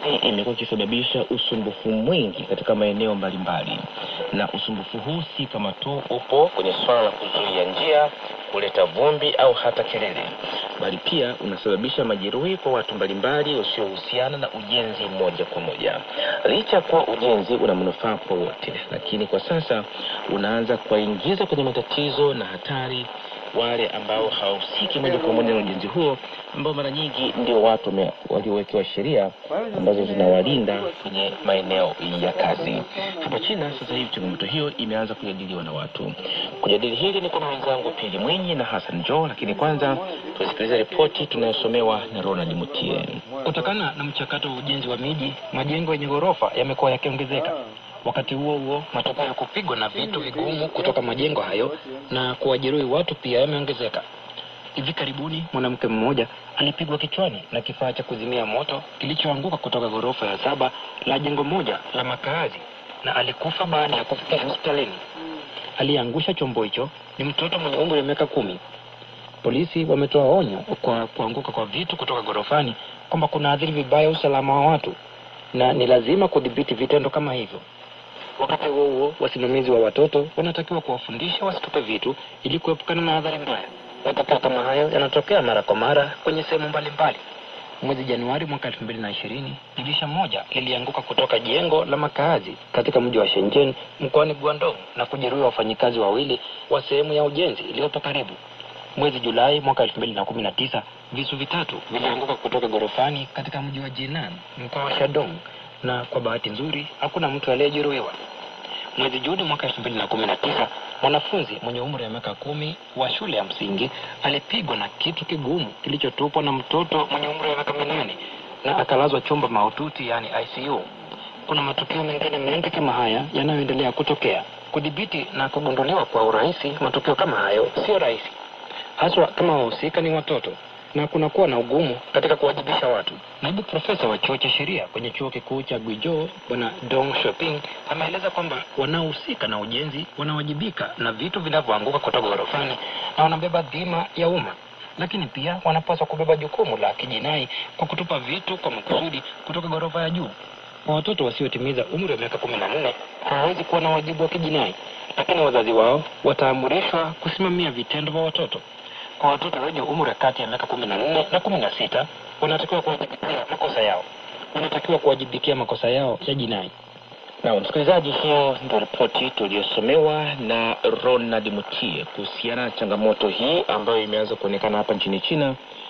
ardhi imekuwa ikisababisha usumbufu mwingi katika maeneo mbalimbali, na usumbufu huu si kama tu upo kwenye swala la kuzuia njia, kuleta vumbi au hata kelele, bali pia unasababisha majeruhi kwa watu mbalimbali usiohusiana na ujenzi moja kwa moja. Licha ya kuwa ujenzi una manufaa kwa wote, lakini kwa sasa unaanza kuwaingiza kwenye matatizo na hatari wale ambao hawahusiki moja kwa moja na ujenzi huo, ambao mara nyingi ndio watu wame- waliowekewa sheria ambazo zinawalinda kwenye maeneo ya kazi. Hapa China sasa hivi changamoto hiyo imeanza kujadiliwa na watu. Kujadili hili ni kuna wenzangu Pili Mwinyi na Hassan Joe, lakini kwanza tusikilize ripoti tunayosomewa na Ronald Mutie. Kutokana na mchakato wa ujenzi wa miji, majengo yenye ghorofa yamekuwa yakiongezeka. Wakati huo huo, matokeo ya kupigwa na vitu vigumu kutoka majengo hayo na kuwajeruhi watu pia yameongezeka. Hivi karibuni mwanamke mmoja alipigwa kichwani na kifaa cha kuzimia moto kilichoanguka kutoka ghorofa ya saba la jengo moja la makaazi na alikufa baada ya kufika hospitalini. Aliyeangusha chombo hicho ni mtoto mwenye umri wa miaka kumi. Polisi wametoa onyo kwa kuanguka kwa vitu kutoka ghorofani kwamba kunaathiri vibaya usalama wa watu na ni lazima kudhibiti vitendo kama hivyo. Wakati huo huo, wasimamizi wa watoto wanatakiwa kuwafundisha wasitupe vitu ili kuepukana na adhari mbaya. Matokeo kama hayo yanatokea mara kwa mara kwenye sehemu mbalimbali. Mwezi Januari mwaka elfu mbili na ishirini dirisha moja lilianguka kutoka jengo la makaazi katika mji wa Shenzhen mkoani Guangdong na kujeruhi wafanyikazi wawili wa sehemu ya ujenzi iliyopo karibu. Mwezi Julai mwaka elfu mbili na kumi na tisa visu vitatu vilianguka kutoka ghorofani katika mji wa Jinan mkoa wa Shandong, na kwa bahati nzuri hakuna mtu aliyejeruhiwa. Mwezi Juni mwaka elfu mbili na kumi na tisa mwanafunzi mwenye umri wa miaka kumi wa shule ya msingi alipigwa na kitu kigumu kilichotupwa na mtoto mwenye umri wa miaka minane na akalazwa chumba mahututi, yaani ICU. Kuna matukio mengine mengi kama haya yanayoendelea kutokea. Kudhibiti na kugunduliwa kwa urahisi matukio kama hayo sio rahisi, haswa kama wahusika ni watoto na kunakuwa na ugumu katika kuwajibisha watu. Naibu profesa wa chuo cha sheria kwenye chuo kikuu cha Guizhou bwana Dong Shoping ameeleza kwamba wanaohusika na ujenzi wanawajibika na vitu vinavyoanguka kutoka ghorofani na wanabeba dhima ya umma, lakini pia wanapaswa kubeba jukumu la kijinai kwa kutupa vitu kwa makusudi kutoka ghorofa ya juu. Kwa watoto wasiotimiza umri wa miaka kumi na nne hawawezi kuwa na wajibu wa kijinai, lakini wazazi wao wataamrishwa kusimamia vitendo vya watoto. Kwa watoto wenye umri kati ya miaka kumi na nne na kumi na sita wanatakiwa kuwajibikia makosa yao, wanatakiwa kuwajibikia makosa yao ya jinai. Na msikilizaji, hiyo ndio ripoti tuliyosomewa na Ronald Mutie kuhusiana na changamoto hii ambayo imeanza kuonekana hapa nchini China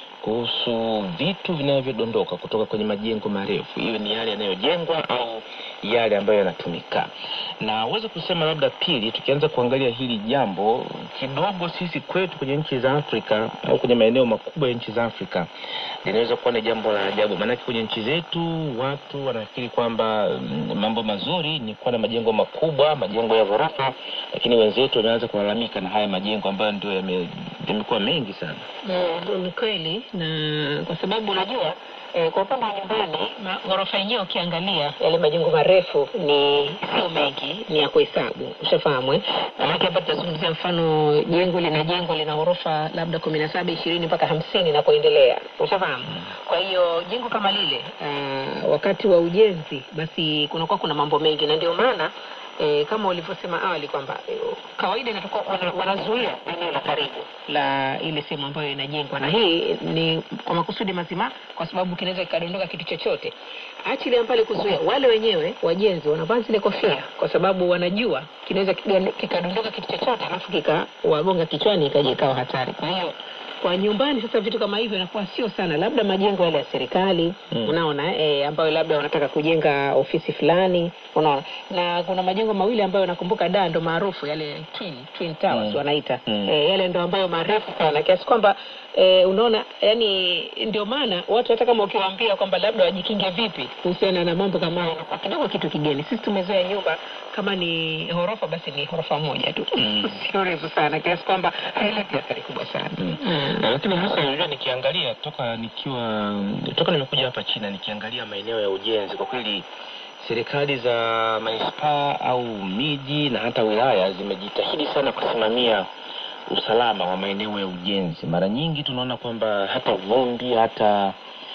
kuhusu vitu vinavyodondoka kutoka kwenye majengo marefu, iwe ni yale yanayojengwa au yale ambayo yanatumika. Na uweze kusema labda, pili, tukianza kuangalia hili jambo kidogo, sisi kwetu kwenye nchi za Afrika au kwenye maeneo makubwa ya nchi za Afrika linaweza kuwa ni jambo la ajabu, maanake kwenye nchi zetu watu wanafikiri kwamba mm, mambo mazuri ni kuwa na majengo makubwa, majengo ya ghorofa, lakini wenzetu wameanza kulalamika na haya majengo ambayo ndio yame- yamekuwa mengi sana. Mm, ni kweli na kwa sababu unajua eh, kwa upande wa nyumbani ma- ghorofa yenyewe ukiangalia yale majengo marefu ni sio mengi, ni ya kuhesabu, ushafahamu eh? Maanake hapa tutazungumzia mfano jengo lina jengo lina ghorofa labda kumi na saba ishirini mpaka hamsini na kuendelea, ushafahamu. Kwa hiyo jengo kama lile uh, wakati wa ujenzi basi kunakuwa kuna mambo mengi, na ndio maana E, kama ulivyosema awali kwamba e, kawaida inatoka wana, wanazuia eneo la karibu la ile sehemu ambayo inajengwa, na hii ni kwa makusudi mazima, kwa sababu kinaweza kikadondoka kitu chochote. Achilia mbali kuzuia, wale wenyewe wajenzi wanavaa zile kofia, kwa sababu wanajua kinaweza kiga- kikadondoka kitu chochote, alafu kikawagonga kichwani, ikaja ikawa hatari. Kwa hiyo kwa nyumbani sasa vitu kama hivyo inakuwa sio sana, labda majengo yale ya serikali Mm. unaona eh, ambayo labda wanataka kujenga ofisi fulani, unaona. Na kuna majengo mawili ambayo nakumbuka da ndo maarufu yale twin twin towers Mm. wanaita Mm. eh, yale ndo ambayo marefu sana kiasi kwamba eh, unaona, yani ndio maana watu hata kama ukiwaambia kwamba labda wajikinge vipi kuhusiana na mambo kama hayo, inakuwa kidogo kitu kigeni. Sisi tumezoea nyumba kama ni ghorofa basi ni ghorofa moja tu Mm. sio refu sana kiasi kwamba haileti athari kubwa sana Mm. Mm. Na lakini hasa unajua, nikiangalia toka nikiwa toka nimekuja hapa China, nikiangalia maeneo ya ujenzi, kwa kweli serikali za manispaa au miji na hata wilaya zimejitahidi sana kusimamia usalama wa maeneo ya ujenzi. Mara nyingi tunaona kwamba hata vumbi hata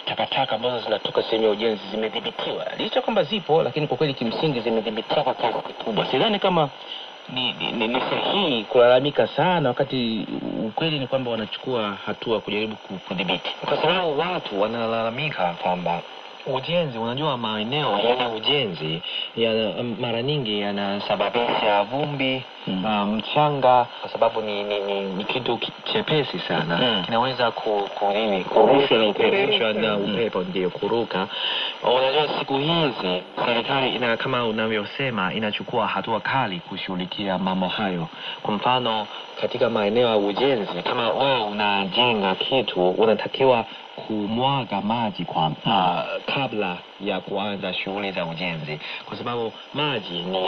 takataka ambazo zinatoka sehemu ya ujenzi zimedhibitiwa, licha kwamba zipo, lakini kwa kweli kimsingi zimedhibitiwa kwa kiasi kikubwa. Sidhani kama ni, ni, ni, ni sahihi kulalamika sana, wakati ukweli ni kwamba wanachukua hatua kujaribu ku- kudhibiti. kwa sababu watu wanalalamika kwamba ujenzi, unajua maeneo yenye ujenzi ya mara nyingi yanasababisha vumbi Mm. uh, mchanga, kwa sababu ni, ni, ni, ni kitu ki- chepesi sana Mm. kinaweza ku, ku, nini, Kurushwa na upepo. kurushwa na Mm. upepo ndio kuruka. Unajua siku hizi serikali ina kama unavyosema inachukua hatua kali kushughulikia mambo hayo. Kwa mfano katika maeneo ya ujenzi, kama wewe unajenga kitu, unatakiwa kumwaga maji kwa uh, kabla ya kuanza shughuli za ujenzi, kwa sababu maji ni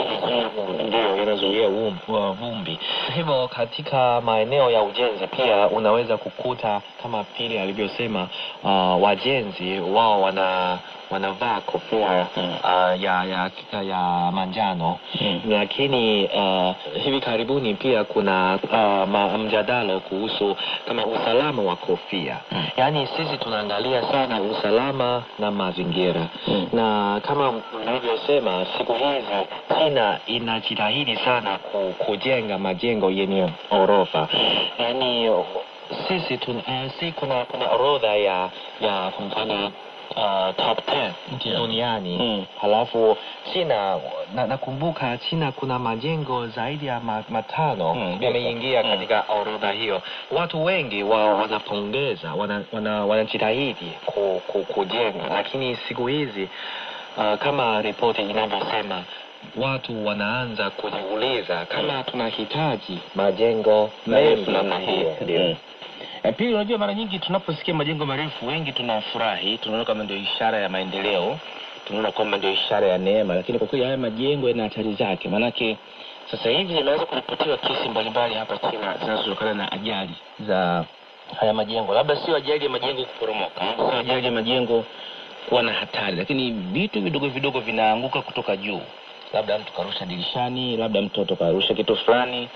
ndio yanazuia vum- uh, vumbi. Hivyo katika maeneo ya ujenzi pia unaweza kukuta kama pili alivyosema, uh, wajenzi wao wana wanavaa kofia Mm. uh, ya, ya, ya manjano Mm. lakini uh, hivi karibuni pia kuna uh, ma, mjadala kuhusu kama usalama wa kofia Mm. yaani sisi tunaangalia sana usalama na mazingira Mm. na kama mlivyosema siku hizi china inajitahidi sana ku, kujenga majengo yenye orofa yaani sisi tun, uh, si kuna kuna orodha ya ya kwa mfano uh, top 10 Ndio. duniani Mm. halafu China na, nakumbuka China kuna majengo zaidi ya ma, matano Mm, yameingia mm. katika orodha hiyo. Watu wengi wao wanapongeza, wana, wana, wanajitahidi ku, ku, kujenga, lakini siku hizi uh, kama ripoti inavyosema watu wanaanza kujiuliza kama tunahitaji majengo marefu namna hiyo. Mm. Eh, Pili, unajua mara nyingi tunaposikia majengo marefu wengi tunafurahi, tunaona kama ndio ishara ya maendeleo, tunaona kwamba ndio ishara ya neema, lakini kwa kweli haya majengo yana hatari zake. Maanake sasa hivi imeanza kuripotiwa kesi mbalimbali hapa China zinazotokana na ajali za haya majengo, labda sio ajali ya majengo kuporomoka, sio ajali ya majengo kuwa na hatari, lakini vitu vidogo vidogo vinaanguka kutoka juu, labda mtu karusha dirishani, labda mtoto karusha kitu fulani.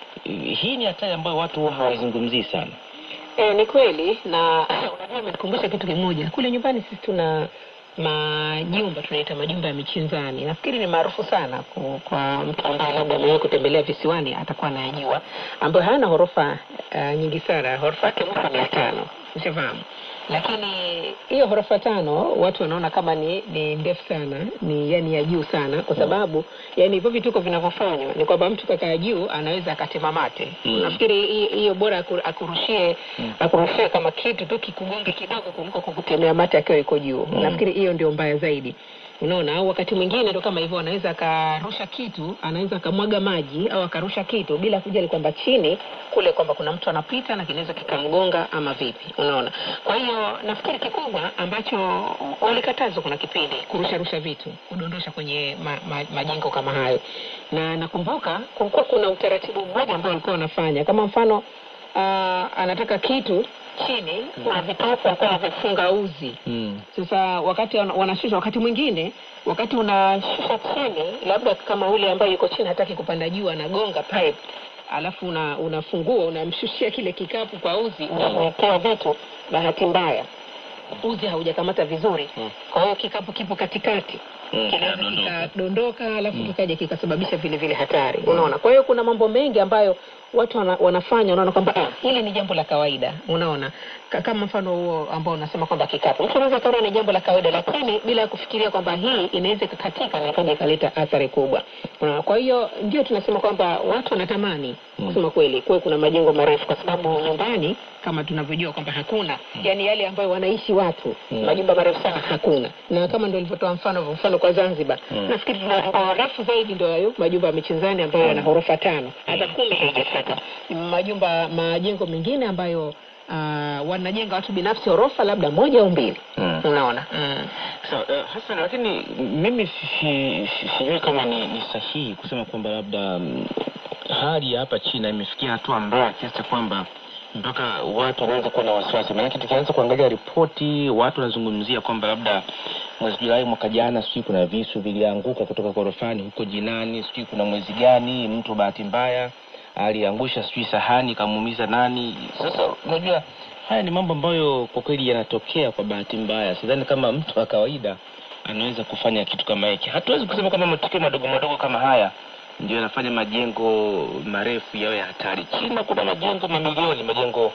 Hii ni hatari ambayo watu huwa hawaizungumzii sana. E, ni kweli na unajua imenikumbusha kitu kimoja. Kule nyumbani sisi tuna majumba tunaita majumba ya michinzani. Nafikiri ni maarufu sana ku- kwa mtu ambaye labda amewahi kutembelea visiwani atakuwa anayajua, ambayo hayana ghorofa uh, nyingi sana, ghorofa yake mwaka mia tano ushafahamu. Lakini hiyo ghorofa tano watu wanaona kama ni ni ndefu sana, ni yani ya juu sana, kwa sababu yani hivyo vituko vinavyofanywa ni kwamba mtu kakaa juu anaweza akatema mate. Mm. Nafikiri hi- hiyo bora aku- akurushie Mm. akurushie kama kitu tu kikugonge kidogo kuliko kukutemea mate akiwa iko juu. Mm. Nafikiri hiyo ndio mbaya zaidi. Unaona, au wakati mwingine ndo kama hivyo, anaweza akarusha kitu, anaweza akamwaga maji au akarusha kitu bila kujali kwamba chini kule kwamba kuna mtu anapita na kinaweza kikamgonga ama vipi, unaona. Kwa hiyo nafikiri kikubwa ambacho walikatazwa kuna kipindi kurusha rusha vitu, kudondosha kwenye ma, ma, majengo kama hayo, na nakumbuka kulikuwa kuna utaratibu mmoja ambao walikuwa wanafanya kama mfano uh, anataka kitu chini kuna vitopo walikuwa wanavifunga uzi Mm. sasa wakati wana- wanashusha, wakati mwingine, wakati unashusha chini, labda kama ule ambaye yuko chini hataki kupanda juu, anagonga pipe, alafu una, unafungua unamshushia kile kikapu kwa uzi, unamwekea vitu, bahati mbaya uzi haujakamata vizuri, Mm. kwa hiyo kikapu kipo katikati Mm, kinaweza kinadondoka. kikadondoka alafu Mm. kikaja kikasababisha vile vile hatari unaona kwa hiyo kuna mambo mengi ambayo watu wana, wanafanya unaona kwamba ah, hili ni jambo la kawaida unaona Ka- kama mfano huo ambao unasema kwamba kikapu mtu anaweza kaona ni jambo la kawaida lakini bila ya kufikiria kwamba hii inaweza ikakatika na ikaja ikaleta athari kubwa unaona kwa hiyo ndio tunasema kwamba watu wanatamani Mm. kusema kweli kuwe kuna majengo marefu kwa sababu nyumbani kama tunavyojua kwamba hakuna yani yale ambayo wanaishi watu Mm. majumba marefu sana hakuna na kama ndo ilivyotoa mfano mfano kwa Zanzibar Mm. nafikiri tuna refu zaidi ndio hayo majumba ya michezani ambayo yana ghorofa tano hata kumi haijafika majumba majengo mengine ambayo uh, wanajenga watu binafsi ghorofa labda moja au mbili Mm. unaona mm. So, uh, Hassan, lakini mimi si- si- si- sijui kama ni, ni sahihi kusema kwamba labda mm, hali ya hapa China imefikia hatua mbaya kiasi cha kwamba mpaka watu wanaanza kuwa na wasiwasi. Maanake tukianza kuangalia ripoti, watu wanazungumzia kwamba labda mwezi Julai mwaka jana, sijui kuna visu vilianguka kutoka ghorofani huko Jinani, sijui kuna mwezi gani, mtu bahati mbaya aliangusha sijui sahani kamuumiza nani sasa unajua haya ni mambo ambayo kwa kweli yanatokea kwa bahati mbaya sidhani kama mtu wa kawaida anaweza kufanya kitu kama hiki hatuwezi kusema kama matukio madogo madogo kama haya ndio yanafanya majengo marefu yawe hatari china kuna majengo mamilioni majengo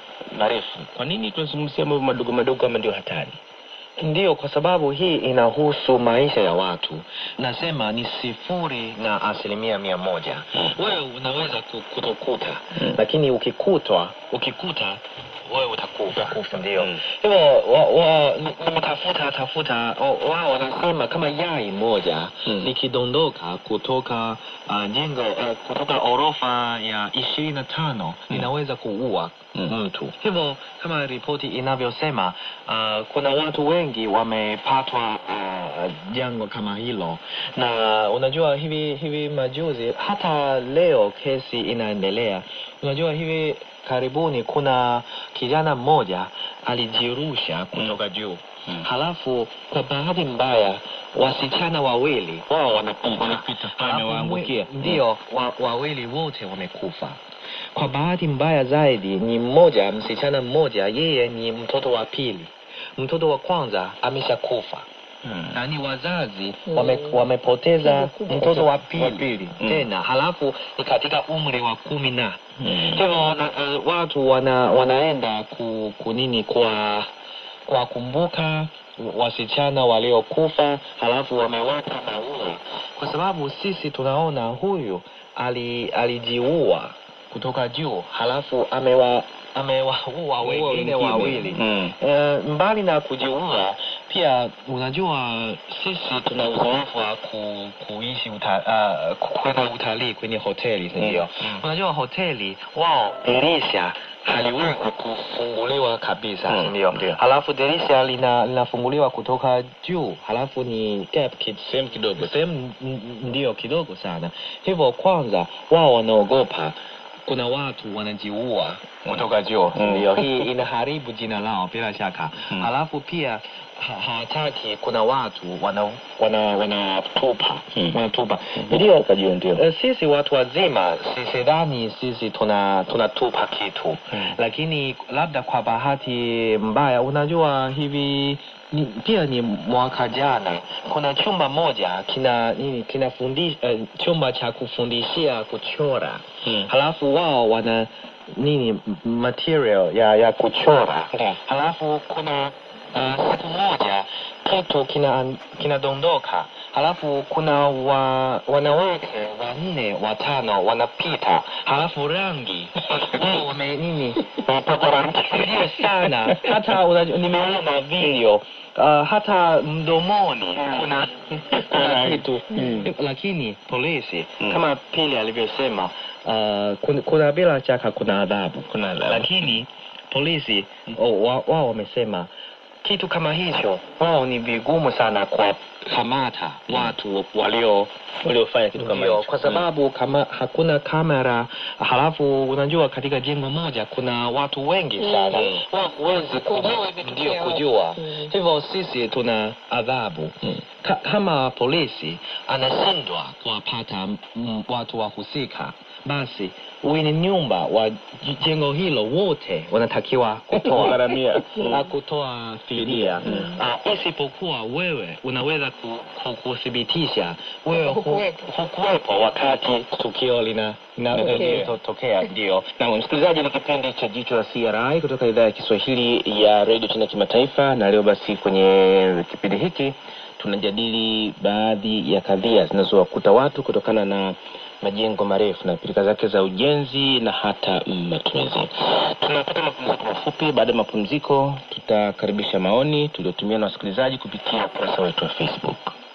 marefu kwa nini tunazungumzia mambo madogo madogo kama ndio hatari Ndiyo, kwa sababu hii inahusu maisha ya watu. Nasema ni sifuri na asilimia mia moja. Wewe unaweza ku- kutokuta, lakini ukikutwa, ukikuta wewe utakufa. Utakufa, ndio. Mm. Hivyo wa, wa, ni- nimetafuta tafuta, o- wao wanasema kama yai moja Mm. likidondoka kutoka uh, jengo uh, kutoka orofa ya ishirini na tano linaweza kuua Mm. mtu. Hivyo kama ripoti inavyosema, uh, kuna watu wengi wamepatwa uh, janga kama hilo, na unajua hivi hivi majuzi, hata leo kesi inaendelea. Unajua hivi karibuni kuna kijana mmoja alijirusha kutoka juu Mm. halafu kwa bahati mbaya wasichana wawili wao wanapita Wanapita pale, Halafu wamewaangukia. mwe- ndio wa, wawili wote wamekufa kwa bahati mbaya zaidi ni mmoja msichana mmoja yeye ni mtoto wa pili mtoto wa kwanza ameshakufa na ni wazazi wame, wamepoteza mtoto wa pili, Wa pili. Mm. tena halafu ni katika umri wa kumi na Mm. hivyo na, uh, watu wana, wanaenda ku, kunini kwa kuwakumbuka wasichana waliokufa halafu wameweka maua kwa sababu sisi tunaona huyu ali, alijiua kutoka juu halafu amewa amewaua wengine wengine. wawili Mm. Eh, mbali na kujiua pia unajua sisi tuna uzoefu wa ku, kuishi uta, uh, kwenda utalii kwenye hoteli si ndio Mm. unajua hoteli wao dirisha haliwezi kufunguliwa kabisa Mm, si ndio ndio. halafu dirisha lina linafunguliwa kutoka juu halafu ni gap kid- sehemu kidogo sehemu n- ndio kidogo sana hivyo kwanza wao wanaogopa kuna watu wanajiua kutoka juu Mm. ndio hii inaharibu jina lao bila shaka Mm. halafu pia ha- hawataki kuna watu wana wana wanatupa Mm. wanatupa ndio kajua ndio Eh, sisi watu wazima si- sidhani sisi tuna tunatupa kitu Mm. lakini labda kwa bahati mbaya unajua hivi ni, pia ni mwaka jana kuna chumba moja kina nini kinafundi uh, chumba cha kufundishia kuchora Mm. halafu wao wana nini m- material ya ya kuchora Yeah. halafu kuna uh, siku moja kitu kina kinadondoka halafu kuna wa, wanawake wanne watano wanapita halafu rangi wao wame nini wamepaka rangi ndio sana hata unajua nimeona video uh, hata mdomoni kuna kuna kitu Mm. lakini polisi Mm. kama pili alivyosema uh, kuna, kuna bila shaka kuna adhabu Kuna adhabu. lakini polisi oh, wa- wao wamesema kitu kama hicho wao ni vigumu sana kwa kamata watu walio waliofanya kitu kama ndio, hicho. kwa sababu kama hakuna kamera halafu unajua katika jengo moja kuna watu wengi sana Mm. wao huwezi Kujua imetokea ndio wapi. kujua Mm. hivyo sisi tuna adhabu Mm. Ka, kama polisi anashindwa kuwapata mm, watu wahusika basi wenye nyumba wa j- jengo hilo wote wanatakiwa kutoa Kugharamia. na kutoa fidia Mm. Ah, isipokuwa wewe unaweza ku, ku, kuthibitisha wewe hu- Hukuwepo. hukuwepo wakati tukio lina Tokea. linatokea ndio na msikilizaji ni kipindi cha jicho la CRI kutoka idhaa ya Kiswahili ya redio China kimataifa na leo basi kwenye kipindi hiki tunajadili baadhi ya kadhia zinazowakuta watu kutokana na majengo marefu na pilika zake za ujenzi na hata matumizi. Tunapata mapumziko mafupi. Baada ya mapumziko, tutakaribisha maoni tuliotumia na wasikilizaji kupitia ukurasa wetu wa Facebook.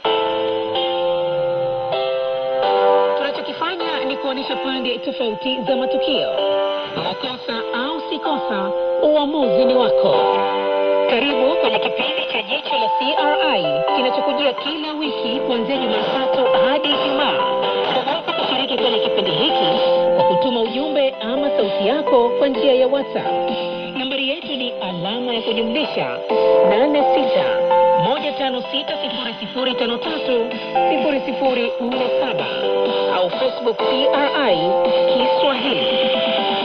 Tunachokifanya ni kuonyesha pande tofauti za matukio. Makosa au si kosa, uamuzi ni wako. Karibu kwenye kipindi cha Jicho la CRI kinachokujia kila wiki kuanzia Jumatatu hadi Ijumaa. Unaweza kushiriki kwenye kipindi hiki kwa kutuma ujumbe ama sauti yako kwa njia ya WhatsApp. Nambari yetu ni alama ya kujumlisha 86 moja tano sita sifuri sifuri tano tatu sifuri sifuri nne saba au Facebook CRI Kiswahili.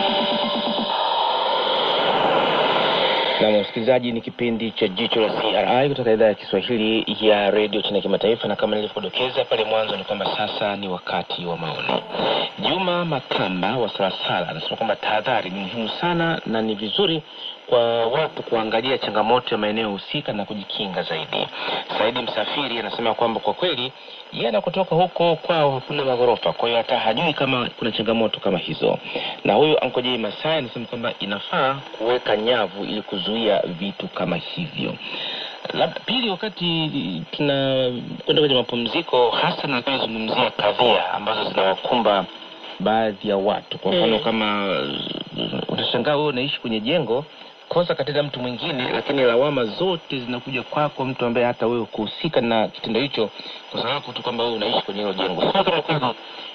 na msikilizaji, ni kipindi cha Jicho la CRI kutoka idhaa ya Kiswahili ya redio China Kimataifa, na kama nilivyodokeza pale mwanzo ni kwamba sasa ni wakati wa maoni. Juma Makamba wa Salasala anasema kwamba tahadhari ni muhimu sana na ni vizuri kwa watu kuangalia changamoto ya maeneo husika na kujikinga zaidi. Saidi Msafiri anasema kwamba kwa kweli yeye anakotoka huko kwao hakuna maghorofa, kwa hiyo hata hajui kama kuna changamoto kama hizo. Na huyu Ankojei Masai anasema kwamba inafaa kuweka nyavu ili kuzuia vitu kama hivyo. Labda pili, wakati tunakwenda kwenye mapumziko, hasa nazungumzia kadhia ambazo zinawakumba baadhi ya watu. Kwa mfano Mm. kama uh, utashangaa wewe unaishi kwenye jengo kosa katenda mtu mwingine, lakini lawama zote zinakuja kwako, mtu ambaye hata wewe kuhusika na kitendo hicho, kwa sababu tu kwamba wewe unaishi kwenye hilo jengo. Sio kama kwamba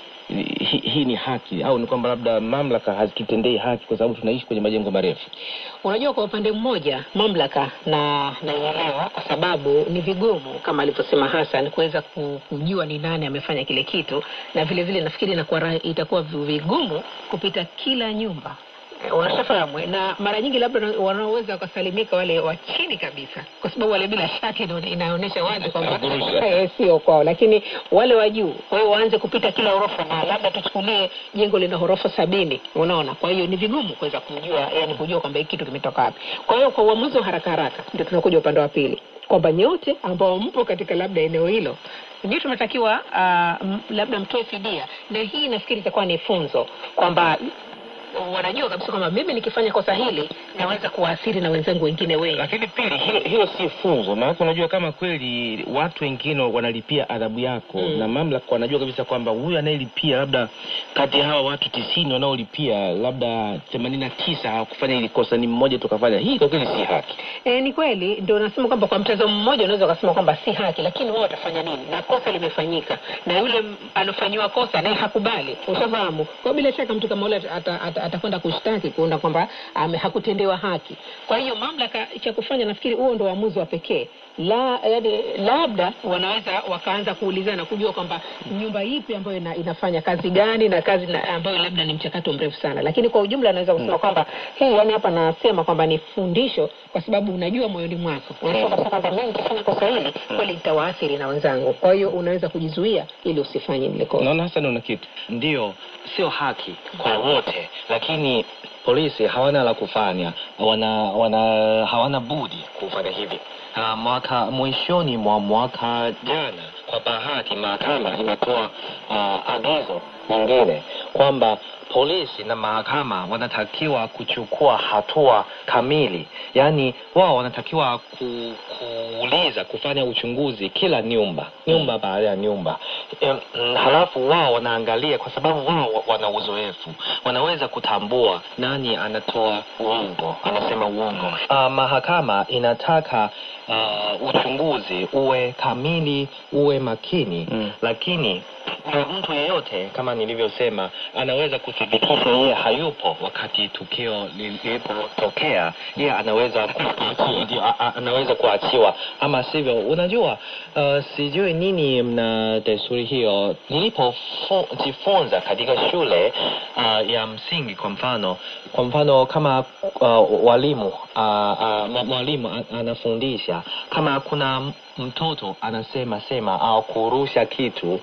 hii hii ni haki au ni kwamba labda mamlaka hazitutendei haki kwa sababu tunaishi kwenye majengo marefu. Unajua, kwa upande mmoja mamlaka na naielewa, kwa sababu ni vigumu kama alivyosema Hassan kuweza ku- kujua ni nani amefanya kile kitu, na vile vile nafikiri inakuwa ra- itakuwa vigumu kupita kila nyumba Eh, unashafahamu eh? na mara nyingi labda na- wanaoweza wakasalimika wale wa chini kabisa, kwa sababu wale bila shaka ina- inaonyesha wazi kwamba Kurusha. eh, sio kwao, lakini wale wa juu, kwa hiyo waanze kupita kila ghorofa, na labda tuchukulie jengo lina ghorofa sabini, unaona. Kwa hiyo ni vigumu kuweza kujua, yani kujua kwamba hiki kitu kimetoka wapi. Kwa hiyo kwa uamuzi wa haraka haraka, ndio tunakuja upande wa pili kwamba nyote ambao mpo katika labda eneo hilo ndio tunatakiwa uh, m- labda mtoe fidia, na hii nafikiri itakuwa ni funzo kwamba wanajua kabisa kwamba mimi nikifanya kosa hili naweza kuwaathiri na wenzangu wengine wengi. Lakini pili, hilo, hilo si funzo, maanake unajua kama kweli watu wengine wanalipia adhabu yako Mm. na mamlaka wanajua kabisa kwamba huyu anayelipia labda kati ya hawa watu tisini wanaolipia labda themanini na tisa hawakufanya hili kosa, ni mmoja tukafanya hii, kwa kweli si haki. E, ni kweli ndio nasema kwamba kwa mtazamo mmoja unaweza ukasema kwamba si haki, lakini wao watafanya nini? Na kosa limefanyika na yule m- alofanyiwa kosa naye hakubali, ushafahamu. Kwa hiyo bila shaka mtu kama yule ata- ata- atakwenda kushtaki kuona kwamba ame- hakutendewa haki. Kwa hiyo mamlaka cha kufanya, nafikiri huo ndio uamuzi wa pekee la yani, labda wanaweza wakaanza kuulizana kujua kwamba nyumba ipi ambayo ina, inafanya kazi gani na kazi na, ambayo labda ni mchakato mrefu sana, lakini kwa ujumla naweza kusema kwamba hii yani hapa nasema kwamba ni fundisho, kwa sababu unajua moyoni mwako unasema kabisa kwamba mimi nikifanya kosa hili kweli litawaathiri na wenzangu, kwa hiyo unaweza kujizuia ili usifanye lile kosa. Naona hasa una kitu Ndiyo, sio haki kwa wote, lakini polisi hawana la kufanya, wana, wana hawana budi kufanya hivi. Uh, mwaka mwishoni mwa mwaka jana, kwa bahati mahakama imetoa uh, agizo nyingine kwamba polisi na mahakama wanatakiwa kuchukua hatua kamili, yaani wao wanatakiwa ku, kuuliza kufanya uchunguzi kila nyumba nyumba baada ya nyumba Em, mm, halafu wao wanaangalia, kwa sababu wao wa- wana uzoefu, wanaweza kutambua nani anatoa uongo, anasema uongo. Uh, mahakama inataka uh, uchunguzi uwe kamili, uwe makini Mm. lakini kwa mtu yeyote kama nilivyosema anaweza kuthibitisha yeye hayupo wakati tukio li- lilipotokea yeye anaweza kuachiwa, ndio, a- a- anaweza kuachiwa ama sivyo unajua uh, sijui nini mna desturi hiyo nilipojifunza katika shule uh, ya msingi kwa mfano kwa mfano kama uh, walimu uh, uh, mwa- mwalimu a- anafundisha kama kuna m- mtoto anasema sema au kurusha kitu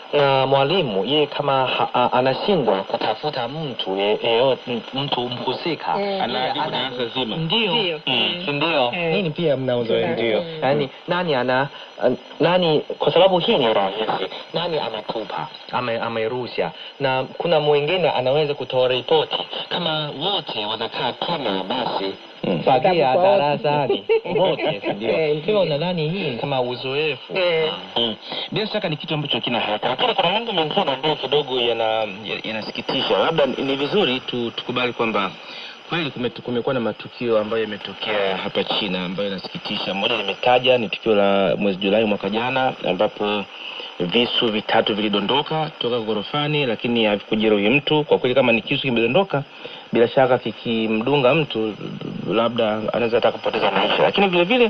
na mwalimu yeye kama ha, a, anashindwa kutafuta mtu ye- yeyote mtu mhusika Mm, anaadhibu ana- darasa zima. ndio Ndio. Mm, Mm. si ndio Eh. nini pia mna uzoefu Tuna- ndio mm. yani nani ana an- nani kwa sababu hii ni rahisi nani ametupa ame, amerusha na kuna mwingine anaweza kutoa ripoti kama wote wanakaa kama basi Mm. fagia Kwa wote. darasani wote si ndio Eh, ndio. hivyo nadhani hii ni kama uzoefu Eh. Mm. Bila shaka ni kitu ambacho kina haraka, lakini kuna mambo mengine ambayo kidogo yana ya- yanasikitisha. Labda ni vizuri tu, tukubali kwamba kweli kume- kumekuwa na matukio ambayo yametokea hapa China ambayo yanasikitisha. Moja nimetaja ni tukio la mwezi Julai mwaka jana ambapo visu vitatu vilidondoka toka ghorofani, lakini havikujeruhi mtu. Kwa kweli, kama ni kisu kimedondoka, bila shaka kikimdunga mtu, labda anaweza hata kupoteza maisha. Lakini vile vile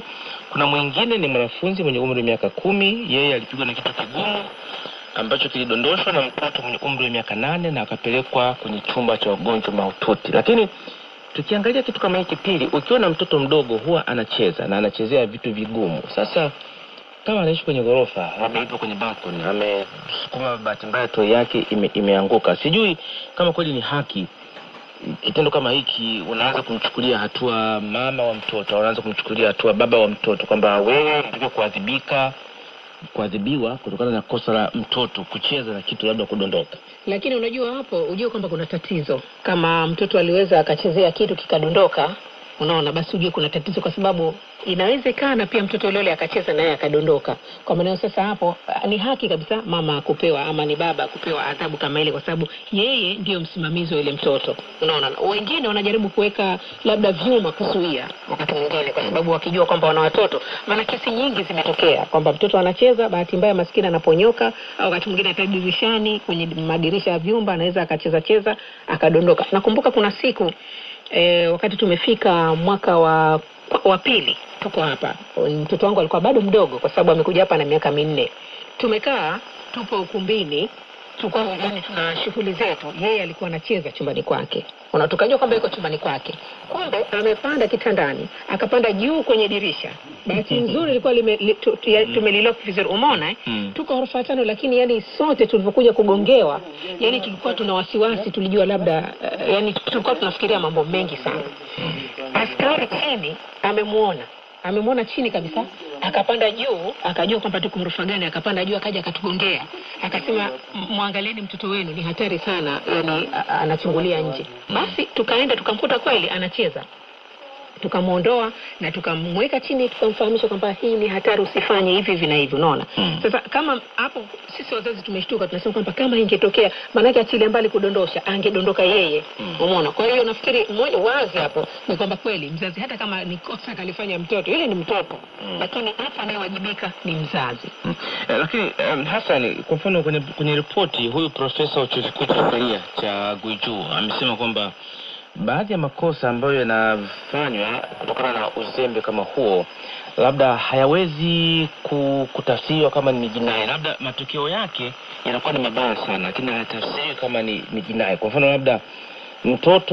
kuna mwingine ni mwanafunzi mwenye umri wa miaka kumi yeye alipigwa na kitu kigumu ambacho kilidondoshwa na mtoto mwenye umri wa miaka nane na akapelekwa kwenye chumba cha wagonjwa mahututi lakini tukiangalia kitu kama hiki pili ukiwa na mtoto mdogo huwa anacheza na anachezea vitu vigumu sasa kama anaishi kwenye ghorofa ameiva kwenye balcony amesukuma bahati mbaya toi yake ime, imeanguka sijui kama kweli ni haki kitendo kama hiki unaanza kumchukulia hatua mama wa mtoto au unaanza kumchukulia hatua baba wa mtoto kwamba wewe unatakiwa kuadhibika kuadhibiwa kutokana na kosa la mtoto kucheza na kitu labda kudondoka lakini unajua hapo ujue kwamba kuna tatizo kama mtoto aliweza akachezea kitu kikadondoka unaona basi ujue kuna tatizo kwa sababu inawezekana pia mtoto yule yule akacheza naye akadondoka kwa maana sasa hapo ah, ni haki kabisa mama kupewa ama ni baba kupewa adhabu kama ile kwa sababu yeye ndiyo msimamizi wa yule mtoto unaona wengine wanajaribu kuweka labda vyuma kuzuia wakati mwingine kwa sababu wakijua kwamba wana watoto maana kesi nyingi zimetokea kwamba mtoto anacheza bahati mbaya maskini anaponyoka au wakati mwingine hata dirishani kwenye madirisha ya vyumba anaweza akacheza cheza akadondoka nakumbuka kuna siku e, wakati tumefika mwaka wa wa pili tuko hapa mtoto wangu alikuwa bado mdogo kwa sababu amekuja hapa na miaka minne tumekaa tupo ukumbini tulikuwa yani tuna shughuli zetu yeye alikuwa anacheza chumbani kwake Una- tukajua kwamba yuko chumbani kwake kumbe amepanda kitandani akapanda juu kwenye dirisha bahati nzuri ilikuwa lime, li, tu, tu, ya- tumelilock vizuri umeona eh? Mm. tuko ghorofa ya tano lakini yani sote tulivyokuja kugongewa yani tulikuwa tuna wasiwasi tulijua labda uh, yani tulikuwa tunafikiria mambo mengi sana askari chini amemwona amemwona chini kabisa akapanda juu akajua kwamba tuko ghorofa gani akapanda juu akaja akatugongea akasema "M- mwangalieni mtoto wenu ni hatari sana yani a- a- anachungulia nje basi tukaenda tukamkuta kweli anacheza tukamwondoa na tukamweka chini tukamfahamisha kwamba hii ni hatari usifanye hivi hivi na hivi unaona Mm. sasa kama hapo sisi wazazi tumeshtuka tunasema kwamba kama ingetokea maanake achilia mbali kudondosha angedondoka yeye Mm. umeona kwa hiyo nafikiri moja wazi hapo ni kwamba kweli mzazi hata kama ni kosa kalifanya mtoto yule ni mtoto Mm. lakini hapa anayewajibika ni mzazi Mm. Eh, lakini um, Hassan, kwa mfano kwenye, kwenye ripoti huyu profesa wa chuo kikuu cha sheria cha Guiju amesema kwamba baadhi ya makosa ambayo yanafanywa kutokana na uzembe kama huo labda hayawezi ku- kutafsiriwa kama ni jinai, labda matokeo yake yanakuwa ni mabaya sana, lakini hayatafsiriwi kama ni, ni jinai. Kwa mfano labda mtoto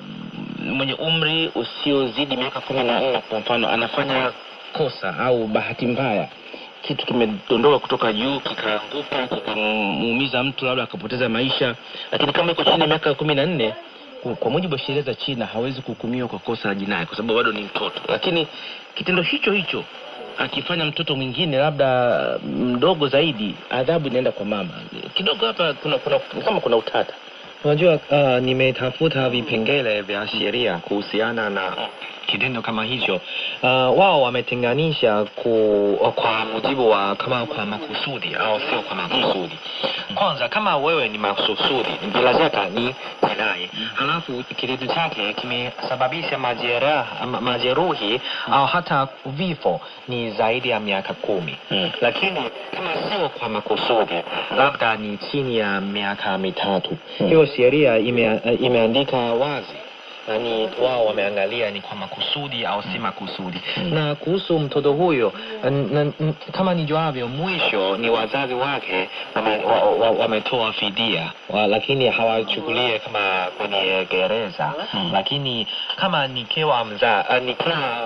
mm, mwenye umri usiozidi miaka kumi na nne kwa mfano anafanya kosa au bahati mbaya kitu kimedondoka kutoka juu kikaanguka kikamuumiza mtu labda akapoteza maisha lakini kama iko chini ya miaka kumi na nne ku- kwa mujibu wa sheria za china hawezi kuhukumiwa kwa kosa la jinai kwa sababu bado ni mtoto lakini kitendo hicho hicho akifanya mtoto mwingine labda mdogo zaidi adhabu inaenda kwa mama kidogo hapa kuna, kuna kama kuna utata Unajua, uh, nimetafuta vipengele vya sheria kuhusiana na kitendo kama hicho. Uh, wao wametenganisha ku, kwa mujibu wa kama kwa makusudi au sio kwa makusudi. Kwanza, kama wewe ni makusudi, bila shaka ni jinai, halafu kitendo chake kimesababisha majeraha, ma- majeruhi au hata vifo, ni zaidi ya miaka kumi Mm. lakini kama sio kwa makusudi, labda ni chini ya miaka mitatu. Hmm. Hiyo sheria ime, imeandika wazi yani wao wameangalia ni kwa makusudi au si makusudi. Na kuhusu mtoto huyo n- n- n- kama nijuavyo, mwisho ni wazazi wake wametoa wa, wa, wametoa fidia wa, lakini hawachukulie kama kwenye gereza Hmm. lakini kama nikiwa mza uh, nikiwa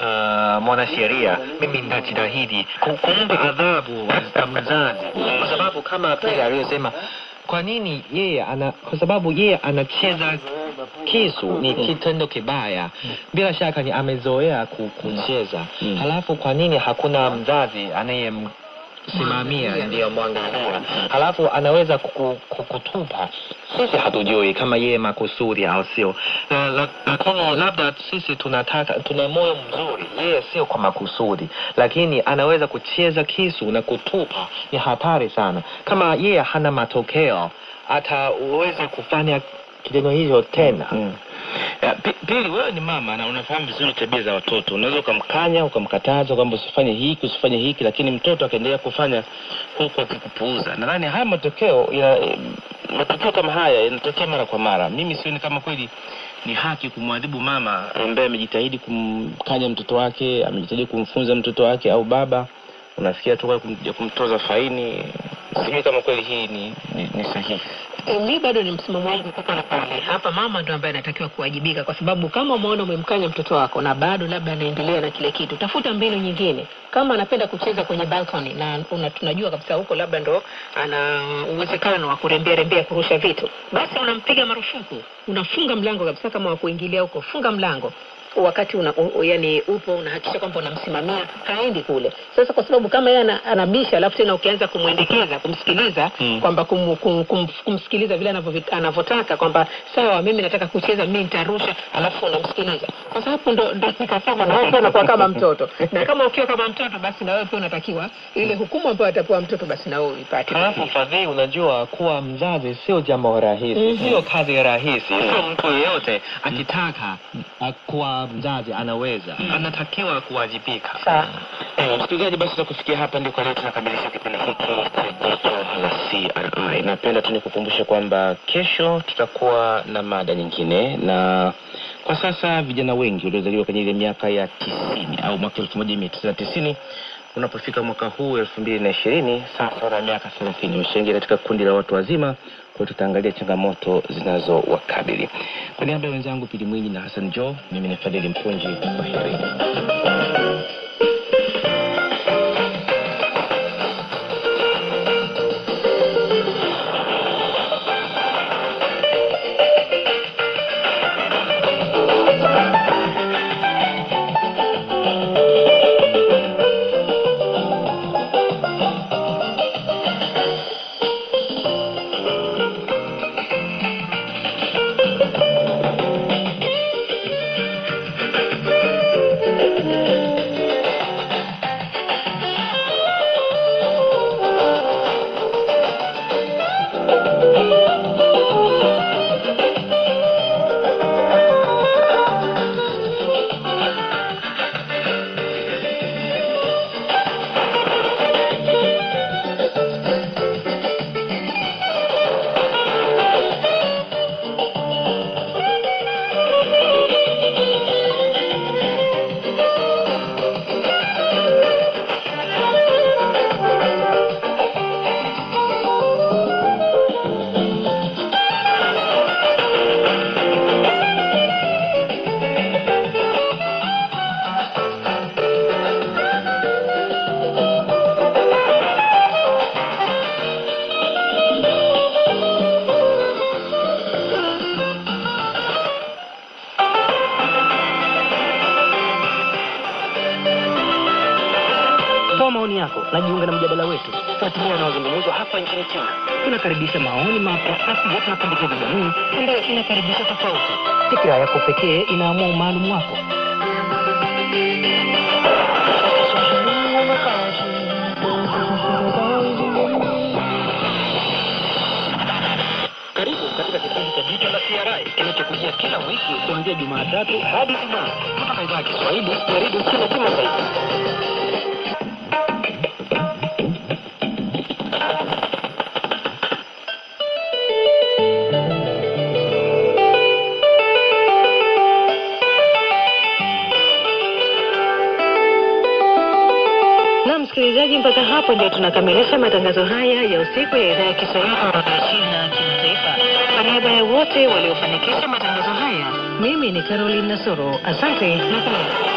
uh, mwanasheria mimi nitajitahidi ku- kumpa adhabu wa- mzazi kwa sababu kama pile aliyosema kwa nini yeye ana kwa sababu yeye anacheza kisu ni kitendo kibaya bila shaka ni amezoea ku- kucheza Mm. halafu kwa nini hakuna mzazi anayem simamia ndiyo mwangalia halafu anaweza kuku- kukutupa sisi hatujui kama yeye makusudi au sio Na- la- lakini labda sisi tunataka tuna moyo mzuri yeye sio kwa makusudi lakini anaweza kucheza kisu na kutupa ni hatari sana kama yeye hana matokeo ataweza kufanya kitendo hicho tena Mm. Ya, pi- Pili, wewe ni mama na unafahamu vizuri tabia za watoto. Unaweza ukamkanya ukamkataza kwamba usifanye hiki usifanye hiki, lakini mtoto akaendelea kufanya huku akikupuuza. Nadhani haya matokeo ya matokeo kama haya yanatokea mara kwa mara. Mimi sioni kama kweli ni haki kumwadhibu mama ambaye amejitahidi kumkanya mtoto wake amejitahidi kumfunza mtoto wake au baba unafikia tu kwa kum- ya kumtoza faini sijui kama kweli hii ni, ni, ni sahihi E, mi bado ni msimamo wangu kuko na pale hapa mama ndo ambaye anatakiwa kuwajibika kwa sababu kama umeona umemkanya mtoto wako na bado labda anaendelea na kile kitu tafuta mbinu nyingine kama anapenda kucheza kwenye balcony na una, tunajua kabisa huko labda ndo ana uwezekano wa kurembea rembea kurusha vitu basi unampiga marufuku unafunga mlango kabisa kama wa kuingilia huko funga mlango wakati una, u, yani upo unahakikisha kwamba unamsimamia haendi kule sasa kwa sababu kama yeye ana- anabisha alafu tena ukianza kumwendekeza kumsikiliza Mm. kwamba kum, kum, kum, kumsikiliza vile anavyovi- anavyotaka kwamba sawa mimi nataka kucheza mi nitarusha alafu unamsikiliza sasa hapo ndo ndo nikasema na wewe pia unakuwa kama mtoto na kama ukiwa kama mtoto basi na wewe pia unatakiwa ile hukumu ambayo atapewa mtoto basi na wewe uipate halafu fadhii unajua kuwa mzazi sio jambo rahisi Mhm. sio kazi rahisi sio mtu yeyote akitaka uh, kuwa mzazi anaweza anatakiwa kuwajibika Sawa. Eh, msikilizaji basi takufikia hapa ndio kwa leo tunakamilisha kipindi hiki cha joto la CRI. Napenda tu nikukumbushe kwamba kesho tutakuwa na mada nyingine, na kwa sasa vijana wengi waliozaliwa kwenye ile miaka ya tisini au mwaka elfu moja mia tisa tisini unapofika mwaka huu elfu mbili na ishirini sasa wana miaka thelathini wameshaingia katika kundi la watu wazima. Kwa hiyo tutaangalia changamoto zinazowakabili. Kwa niaba ya wenzangu Pili Mwinyi na Hassan Jo, mimi ni Fadhili Mpunji. Kwa heri. toa maoni yako na jiunga na mjadala wetu fuatilia unaozungumzwa hapa nchini china tunakaribisha maoni mapya na pia tunapendekeza jamii ambayo inakaribisha tofauti fikira yako pekee inaamua umaalum wako karibu katika kipindi cha jicho la CRI kinachokujia kila wiki kuanzia Jumatatu hadi Ijumaa kutoka idhaa ya Kiswahili ya redio China Kimataifa. na msikilizaji mpaka hapo ndio tunakamilisha matangazo haya ya usiku ya idhaa ya kiswahili ya redio china kimataifa kwa niaba ya wote waliofanikisha matangazo haya mimi ni caroline nasoro asante na kwaheri